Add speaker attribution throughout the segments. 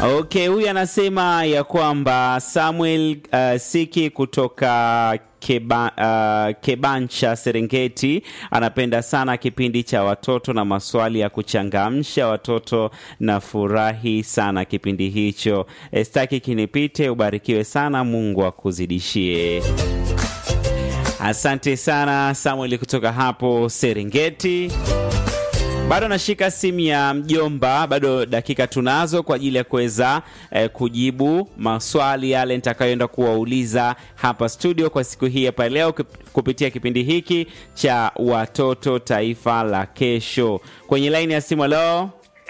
Speaker 1: Okay, huyu anasema ya kwamba Samuel uh, Siki kutoka Keba, uh, Kebancha Serengeti anapenda sana kipindi cha watoto na maswali ya kuchangamsha watoto na furahi sana kipindi hicho. Estaki kinipite, ubarikiwe sana, Mungu akuzidishie. Asante sana Samuel kutoka hapo Serengeti. Bado nashika simu ya mjomba, bado dakika tunazo kwa ajili ya kuweza eh, kujibu maswali yale nitakayoenda kuwauliza hapa studio kwa siku hii hapa leo kup- kupitia kipindi hiki cha watoto taifa la kesho. Kwenye laini ya simu, leo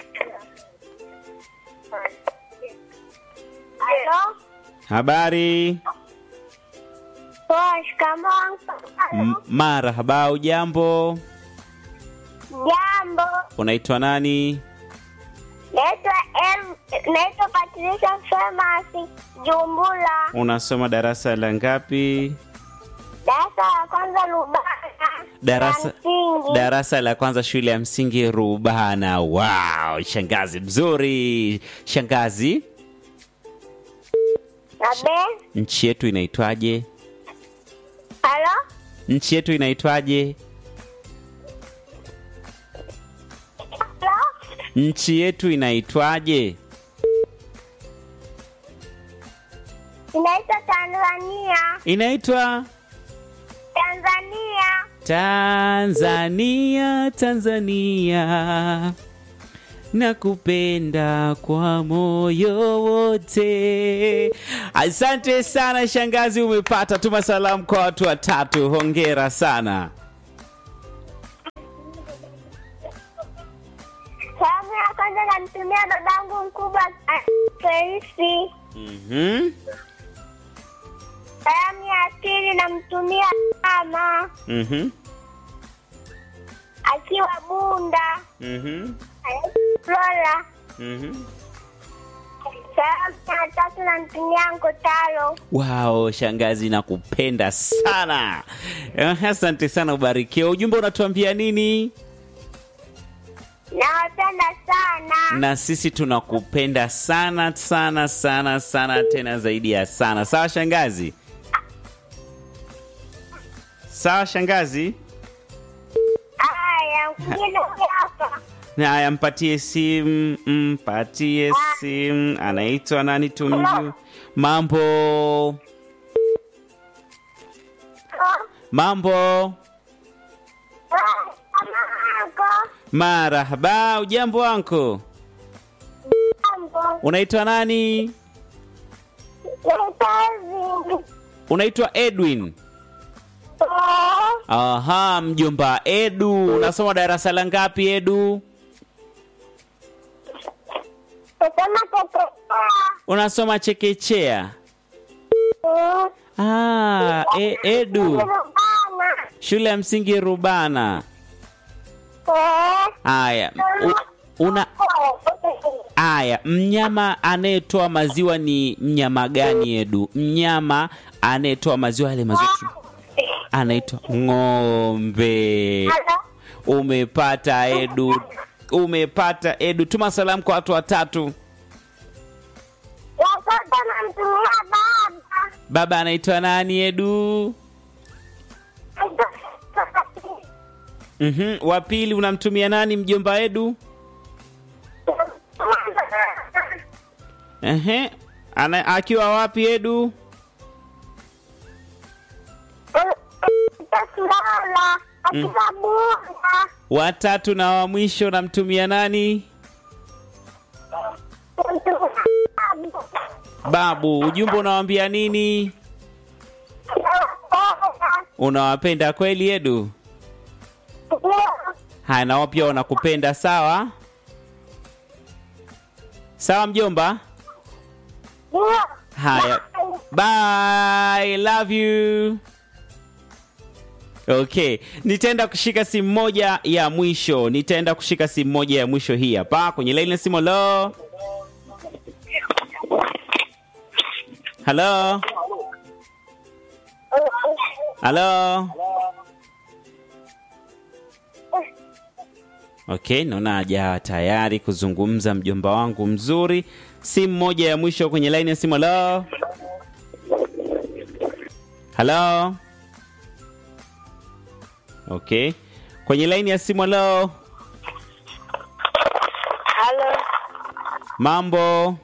Speaker 2: Halo?
Speaker 1: habari
Speaker 2: Poa, shikamoo.
Speaker 1: M- marhaba, ujambo?
Speaker 2: Jambo.
Speaker 1: Unaitwa nani?
Speaker 2: Naitwa El, naitwa Patricia Famasi Jumbula.
Speaker 1: Unasoma darasa la ngapi?
Speaker 2: Darasa la kwanza Lubana.
Speaker 1: darasa,
Speaker 2: la msingi.
Speaker 1: darasa la kwanza shule ya msingi Rubana. Wow, shangazi mzuri. Shangazi,
Speaker 2: Na be.
Speaker 1: nchi yetu inaitwaje?
Speaker 2: Halo?
Speaker 1: Nchi yetu inaitwaje?
Speaker 2: Halo?
Speaker 1: Nchi yetu inaitwaje?
Speaker 2: Inaitwa Tanzania.
Speaker 1: Inaitwa
Speaker 2: Tanzania.
Speaker 1: Tanzania, Tanzania. Nakupenda kwa moyo wote. Asante sana shangazi, umepata. Tuma salamu kwa watu watatu. Hongera sana.
Speaker 2: Salamu ya kwanza namtumia babangu mkubwa Felisi.
Speaker 1: Mhm.
Speaker 2: Salamu ya pili namtumia mama
Speaker 1: Mhm.
Speaker 2: akiwa Bunda.
Speaker 1: Mhm.
Speaker 2: Flora.
Speaker 1: Mhm.
Speaker 2: Salamu ya tatu namtumia Nkotalo.
Speaker 1: Wow, shangazi nakupenda sana. Eh, Asante sana, ubarikiwe. Ujumbe unatuambia nini?
Speaker 2: Nawapenda sana.
Speaker 1: na sisi tunakupenda sana sana sana sana tena zaidi ya sana sawa shangazi sawa shangazi
Speaker 2: Haya, mwingine huyu hapa.
Speaker 1: haya mpatie simu mpatie simu anaitwa nani tumjue mambo mambo
Speaker 2: Mamako.
Speaker 1: marahaba ujambo wanko
Speaker 2: Mambo.
Speaker 1: unaitwa nani
Speaker 2: Kazi.
Speaker 1: unaitwa edwin aha mjomba edu unasoma darasa la ngapi edu
Speaker 2: Kusema tetekea.
Speaker 1: unasoma chekechea ah, e, edu
Speaker 2: Rubana.
Speaker 1: shule ya msingi rubana
Speaker 2: Eh.
Speaker 1: haya u- una haya mnyama anayetoa maziwa ni mnyama gani edu mnyama anayetoa maziwa yale maziwa tu- anaitwa ng'ombe
Speaker 2: Halo?
Speaker 1: umepata edu umepata edu tuma salamu kwa watu watatu
Speaker 2: Watoto namtumia baba.
Speaker 1: baba anaitwa nani edu mm wa pili unamtumia nani mjomba edu Ehe. Ana, akiwa wapi edu
Speaker 2: Tasilala. Akiwa Bunda.
Speaker 1: watatu na wa mwisho namtumia nani
Speaker 2: Namtumia baba.
Speaker 1: babu ujumbe unawambia nini unawapenda kweli edu haya nao pia wanakupenda sawa sawa mjomba haya bye love you okay nitaenda kushika simu moja ya mwisho nitaenda kushika simu moja ya mwisho hii hapa kwenye laini ya simu lo halo halo Okay, naona hajawa tayari kuzungumza mjomba wangu mzuri. Simu moja ya mwisho kwenye laini ya simu. Halo, halo. Okay, kwenye laini ya simu. Halo,
Speaker 2: Halo,
Speaker 1: mambo,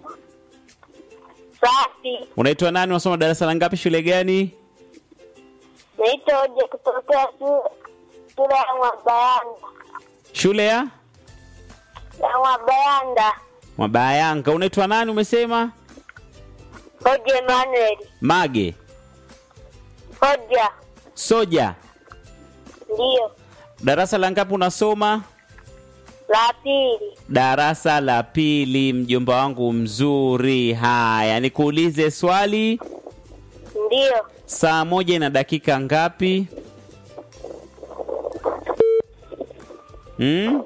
Speaker 2: safi.
Speaker 1: unaitwa nani? Unasoma darasa la ngapi? Shule gani?
Speaker 2: Naitwa Oje kutokea shu- shule ya Mwabayanda,
Speaker 1: Shule ya
Speaker 2: ya Mwabayanda.
Speaker 1: Mabayanga. Unaitwa nani? Umesema
Speaker 2: Oje Emanuel,
Speaker 1: Mage
Speaker 2: Oja
Speaker 1: Soja.
Speaker 2: ndiyo
Speaker 1: Darasa la ngapi unasoma?
Speaker 2: la pili.
Speaker 1: Darasa la pili, mjomba wangu mzuri. Haya, nikuulize swali.
Speaker 2: Ndiyo,
Speaker 1: Saa moja na dakika ngapi? Hmm?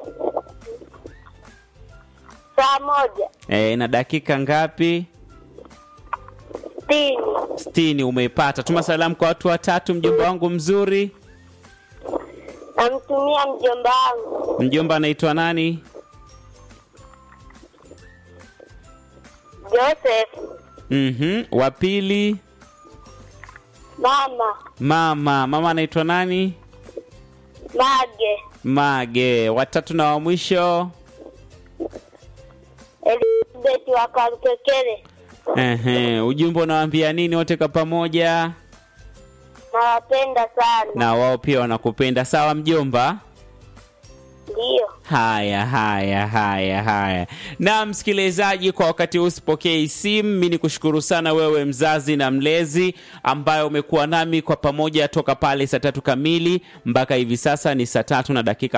Speaker 2: saa moja
Speaker 1: E, na dakika ngapi?
Speaker 2: sitini.
Speaker 1: Sitini. Umeipata. Tuma salamu kwa watu watatu, mjomba wangu mzuri.
Speaker 2: Namtumia mjomba wangu
Speaker 1: Mjomba anaitwa nani?
Speaker 2: Joseph,
Speaker 1: Mhm. Wa pili,
Speaker 2: mama
Speaker 1: mama. Mama anaitwa nani?
Speaker 2: Mage,
Speaker 1: Mage. Watatu na wa mwisho.
Speaker 2: Elizabeth wa Karukekere.
Speaker 1: Ehe, ujumbe unawaambia nini wote kwa pamoja?
Speaker 2: Nawapenda sana.
Speaker 1: Na wao pia wanakupenda. Sawa mjomba?
Speaker 2: Ndiyo,
Speaker 1: Haya, haya, haya, haya. Na msikilizaji, kwa wakati huu sipokei simu. Mi ni kushukuru sana wewe mzazi na mlezi ambaye umekuwa nami kwa pamoja toka pale saa tatu kamili mpaka hivi sasa ni saa tatu na dakika